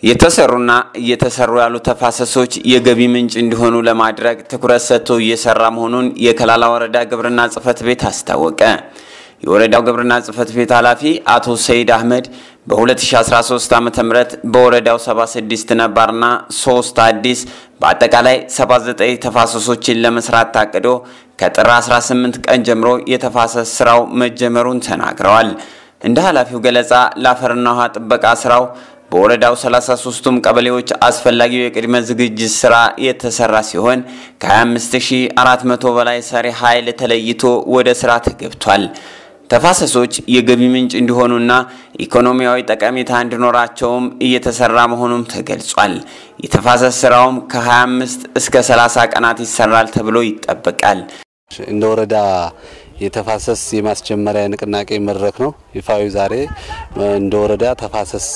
የተሰሩና እየተሰሩ ያሉ ተፋሰሶች የገቢ ምንጭ እንዲሆኑ ለማድረግ ትኩረት ሰጥቶ እየሰራ መሆኑን የከላላ ወረዳ ግብርና ጽሕፈት ቤት አስታወቀ። የወረዳው ግብርና ጽሕፈት ቤት ኃላፊ አቶ ሰይድ አህመድ በ2013 ዓ ም በወረዳው 76 ነባርና 3 አዲስ በአጠቃላይ 79 ተፋሰሶችን ለመስራት ታቅዶ ከጥር 18 ቀን ጀምሮ የተፋሰስ ስራው መጀመሩን ተናግረዋል። እንደ ኃላፊው ገለጻ ለአፈርና ውሃ ጥበቃ ስራው በወረዳው 33ቱም ቀበሌዎች አስፈላጊው የቅድመ ዝግጅት ስራ የተሰራ ሲሆን ከ25400 በላይ ሰሪ ኃይል ተለይቶ ወደ ስራ ተገብቷል። ተፋሰሶች የገቢ ምንጭ እንዲሆኑና ኢኮኖሚያዊ ጠቀሜታ እንዲኖራቸውም እየተሰራ መሆኑም ተገልጿል። የተፋሰስ ስራውም ከ25 እስከ 30 ቀናት ይሰራል ተብሎ ይጠበቃል። እንደ ወረዳ የተፋሰስ የማስጀመሪያ ንቅናቄ መድረክ ነው ይፋዊ ዛሬ እንደ ወረዳ ተፋሰስ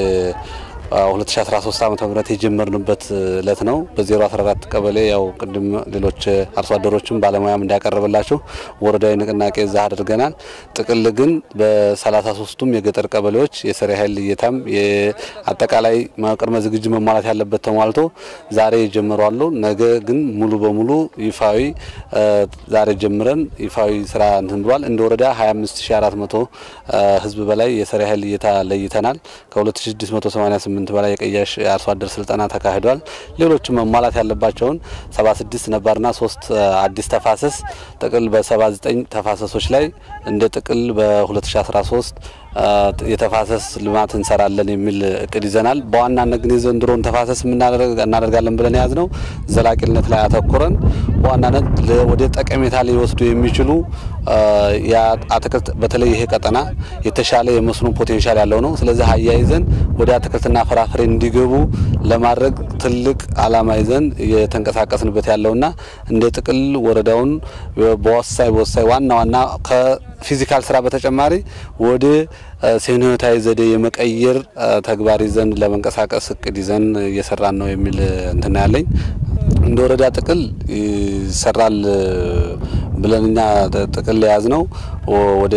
2013 ዓመተ ምህረት የጀመርንበት እለት ነው። በ014 ቀበሌ ያው ቅድም ሌሎች አርሶ አደሮችም ባለሙያም እንዳያቀርብላቸው ወረዳዊ ንቅናቄ እዛ አድርገናል። ጥቅል ግን በ33ቱም የገጠር ቀበሌዎች የሰሪ ኃይል ልየታም አጠቃላይ ቅድመ ዝግጅት መሟላት ያለበት ተሟልቶ ዛሬ የጀመሩ አሉ። ነገ ግን ሙሉ በሙሉ ይፋዊ ዛሬ ጀምረን ይፋዊ ስራ እንትን ብሏል። እንደ ወረዳ 25400 ህዝብ በላይ የሰሪ ኃይል ልየታ ለይተናል። ከ2688 ስምንት በላይ የቀያሽ የአርሶ አደር ስልጠና ተካሂዷል። ሌሎችም መሟላት ያለባቸውን 76 ነባርና ሶስት አዲስ ተፋሰስ ጥቅል በ79 ተፋሰሶች ላይ እንደ ጥቅል በ2013 የተፋሰስ ልማት እንሰራለን የሚል እቅድ ይዘናል። በዋናነት ግን የዘንድሮን ተፋሰስ እናደርጋለን ብለን የያዝ ነው ዘላቂነት ላይ አተኩረን በዋናነት ወደ ጠቀሜታ ሊወስዱ የሚችሉ የአትክልት በተለይ ይሄ ቀጠና የተሻለ የመስኖ ፖቴንሻል ያለው ነው። ስለዚህ አያይዘን ወደ አትክልትና ፍራፍሬ እንዲገቡ ለማድረግ ትልቅ ዓላማ ይዘን የተንቀሳቀስንበት ያለውና እንደ ጥቅል ወረዳውን በወሳኝ በወሳኝ ዋና ዋና ከፊዚካል ስራ በተጨማሪ ወደ ሴኖታዊ ዘዴ የመቀየር ተግባር ይዘን ለመንቀሳቀስ እቅድ ይዘን እየሰራን ነው የሚል እንትና ያለኝ እንደ ወረዳ ጥቅል ይሰራል ብለን እኛ ጥቅል የያዝ ነው ወደ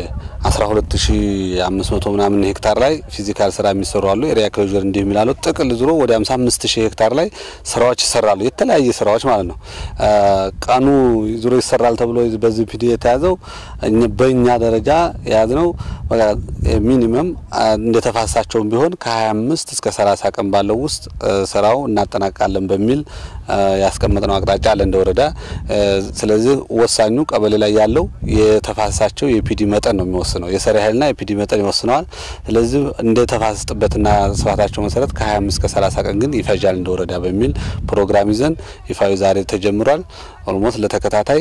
12500 ምናምን ሄክታር ላይ ፊዚካል ስራ የሚሰሩ አሉ። ኤሪያ ክሎዥር እንዲህ የሚላሉ ጥቅል ዙሮ ወደ 55000 ሄክታር ላይ ስራዎች ይሰራሉ። የተለያየ ስራዎች ማለት ነው። ቀኑ ዙሮ ይሰራል ተብሎ በዚህ ፒዲ የተያዘው በእኛ ደረጃ የያዝ ነው ሚኒመም እንደተፋሳቸውም ቢሆን ከ25 እስከ 30 ቀን ባለው ውስጥ ስራው እናጠናቃለን በሚል ያስቀመጥነው አቅጣጫ አለ እንደ ወረዳ። ስለዚህ ወሳኙ ቀበሌ ላይ ያለው የተፋሰሳቸው የፒዲ መጠን ነው የሚወስነው። የሰሪ ኃይልና የፒዲ መጠን ይወስነዋል። ስለዚህ እንደ ተፋሰስ ጥበትና ስፋታቸው መሰረት ከ25 እስከ 30 ቀን ግን ይፈጃል እንደ ወረዳ በሚል ፕሮግራም ይዘን ይፋዊ ዛሬ ተጀምሯል። ኦልሞስት ለተከታታይ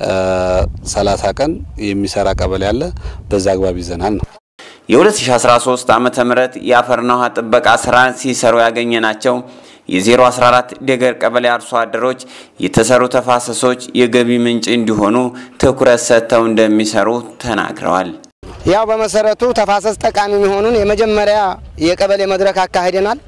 30 ቀን የሚሰራ ቀበሌ አለ። በዛ አግባብ ይዘናል ነው። የ2013 ዓ ም የአፈርና ውሃ ጥበቃ ስራ ሲሰሩ ያገኘ ናቸው የ014 ደገር ቀበሌ አርሶ አደሮች የተሰሩ ተፋሰሶች የገቢ ምንጭ እንዲሆኑ ትኩረት ሰጥተው እንደሚሰሩ ተናግረዋል። ያው በመሰረቱ ተፋሰስ ጠቃሚ መሆኑን የመጀመሪያ የቀበሌ መድረክ አካሂደናል።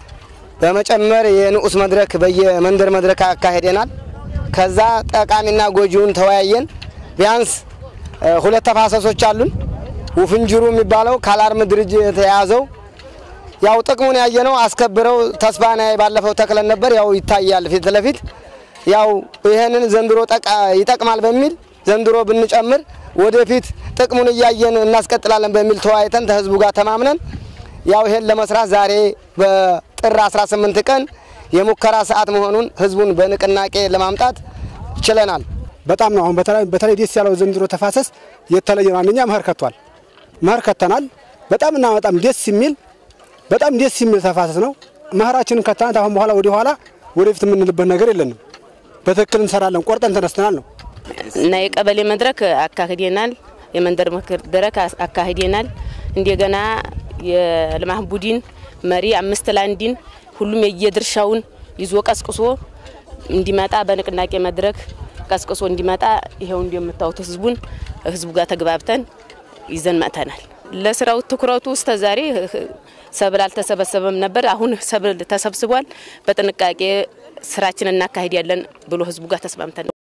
በመጨመር የንዑስ መድረክ በየመንደር መድረክ አካሂደናል። ከዛ ጠቃሚና ጎጂውን ተወያየን። ቢያንስ ሁለት ተፋሰሶች አሉን። ውፍንጅሩ የሚባለው ካላርም ድርጅት የያዘው ያው ጥቅሙን ያየነው አስከብረው ተስፋና ባለፈው ተክለን ነበር። ያው ይታያል ፊት ለፊት ያው ይሄንን ዘንድሮ ይጠቅማል በሚል ዘንድሮ ብንጨምር ወደፊት ጥቅሙን እያየን እናስቀጥላለን በሚል ተወያይተን ከህዝቡ ጋር ተማምነን ያው ይሄን ለመስራት ዛሬ በጥር 18 ቀን የሙከራ ሰዓት መሆኑን ህዝቡን በንቅናቄ ለማምጣት ችለናል። በጣም ነው አሁን በተለይ ደስ ያለው ዘንድሮ ተፋሰስ የተለየ ነው። አንደኛ መኸር ከቷል። መኸር ከተናል። በጣም እና በጣም ደስ የሚል በጣም ደስ የሚል ተፋሰስ ነው። መኸራችንን ከተናት አሁን በኋላ ወደ ኋላ ወደፊት የምንልበት ነገር የለንም። በትክክል እንሰራለን፣ ቆርጠን ተነስተናል ነው እና የቀበሌ መድረክ አካሂደናል። የመንደር መድረክ አካሂደናል። እንደገና የልማት ቡድን መሪ አምስት ላንዲን ሁሉም የየድርሻውን ይዞ ቀስቅሶ እንዲመጣ በንቅናቄ መድረክ ቀስቅሶ እንዲመጣ ይኸው እንደምታዩት ህዝቡን ህዝቡ ጋር ተግባብተን ይዘን መጥተናል። ለስራው ትኩረቱ እስከ ዛሬ ሰብል አልተሰበሰበም ነበር። አሁን ሰብል ተሰብስቧል። በጥንቃቄ ስራችን እናካሂድ ያለን ብሎ ህዝቡ ጋር ተስማምተን